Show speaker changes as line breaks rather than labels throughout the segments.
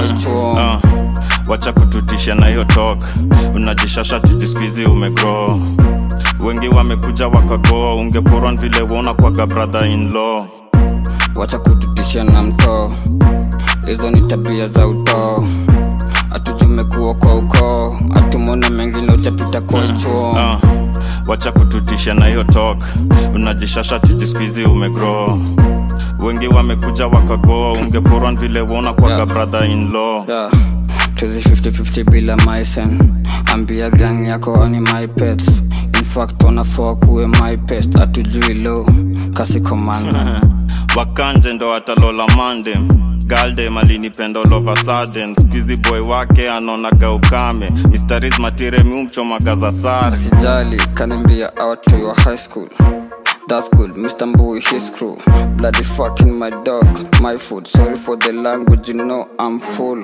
chuo
Ah, wacha kututisha na hiyo talk unajishasha titi skuizi umegrow wengi wamekuja wakagoa ungeporwa vile wona kwaga brother in law
wacha kututisha na mtoo hizo ni tabia za utoo atujumekuwa kwa ukoo atumona mengine utapita kwa chuo
Ah, wacha kututisha na hiyo talk unajishasha titi skuizi umegrow wengi wamekuja wakagoa ungeporwa vile wona kwaga
Yeah.
brother in law
yeah. tuzi 50-50 bila maisen ambia gang yako ani my pets in fact wanafaa kuwe my pest atujui lo kasi komanda
wakanje ndo atalola mandem galdem alinipenda all of a sudden squizi boy wake anaonaga ukame mistaris matire miumchomaga za sare
sijali kanambia out to your high school That's good, Mr. Mbui, his crew. Bloody fucking my dog, my food. Sorry for the language, you know I'm full.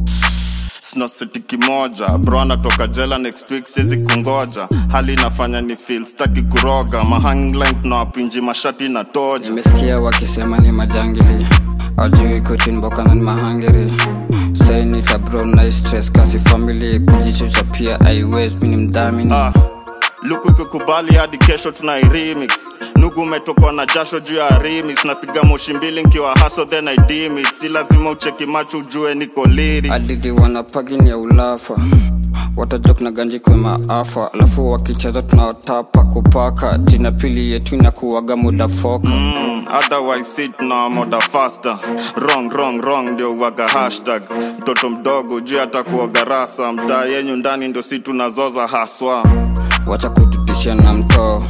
sina seti kimoja bro anatoka jela next week siwezi kungoja hali inafanya ni feel staki kuroga mahangline tunawapinji mashati na toja
Nimesikia wakisema ni majangili. Ajui kutinbokana ni mahangiri. Say nita bro na stress kasi family kujichucha pia aiwezi mini mdhamini.
ah, luku ikikubali hadi kesho tuna remix nugu umetokwa na jasho juu ya remix napiga moshi mbili nkiwa haso then I dim it si lazima ucheki macho ujue niko liri
Adidi wanapagini ya ulafa watajok na ganji kwe maafa alafu wakicheza tunawatapa kupaka jina pili yetu inakuwaga muda foka
Mm, otherwise sit na moda faster wrong wrong wrong ndio waga hashtag mtoto mdogo juu hata kuoga rasa mtaa yenyu ndani ndio si tunazoza haswa
wacha kututisha na mtoo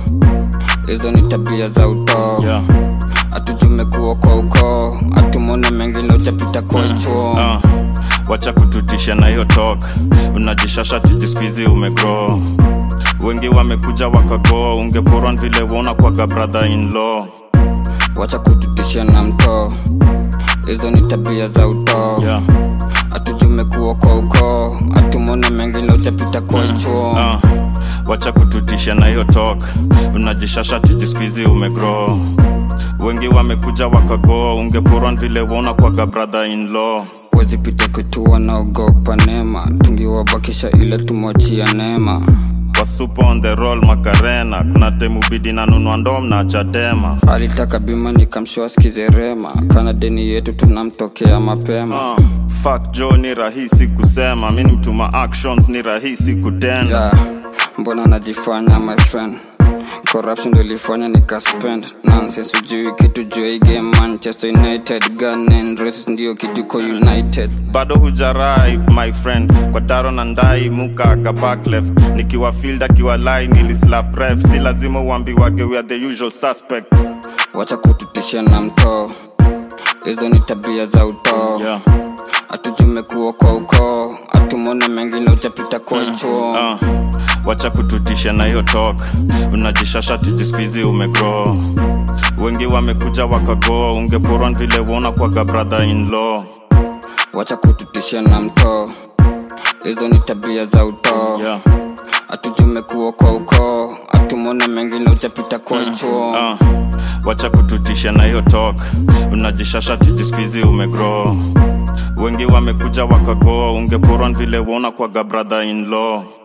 hizo ni tabia za utoo
yeah.
atujumekuwa kwa ukoo atumona mengine utapita kwa chuo
ah, wacha kututisha na hiyo talk unajishasha titi skuizi umegrow wengi wamekuja wakagoa ungeporwa vile wona kwaga brother in law
wacha kututisha na mtoo hizo ni tabia za utoo
yeah.
atujumekuwa kwa ukoo atumona mengine utapita kwa chuo
ah, wacha kututisha na hiyo talk unajishasha titi skuizi umegrow wengi wamekuja wakagoa ungeporwa vile wona kwaga brother in law
wezi pita kwetu wanaogopa nema tungiwabakisha ile tumwachia neema
wasupa on the roll makarena kuna temu bidi na nunua ndom na chadema
alitaka bima nikamshua skizerema kana deni yetu tunamtokea mapema
uh, fuck jo ni rahisi kusema mi ni mtuma actions ni rahisi kutenda
yeah. mbona najifanya my friend corruption ndo ilifanya nikaspend nonsense ujui kitu juu ya hii game manchester united gun and races ndio kitu ko united
bado hujarai my friend kwa taro na ndai muka aka back left nikiwa field akiwa line ili slap ref si lazima uambiwage we are the usual suspects
wacha kututisha na mtoo hizo ni tabia za utoo
yeah.
atujumekuwa kwa ukoo atumona mengine utapita kwa chuo
uh, wacha kututisha na hiyo talk unajishasha titi skuizi umegrow wengi wamekuja wakagoa ungeporwa vile wona kwaga brother in law
wacha kututisha na mtoo hizo ni tabia za utoo
yeah.
atujumekuwa kwa ukoo atumona mengine utapita kwa chuo
uh, wacha kututisha na hiyo talk unajishasha titi skuizi umegrow wengi wamekuja wakagoa ungeporwa vile wona kwaga brother in law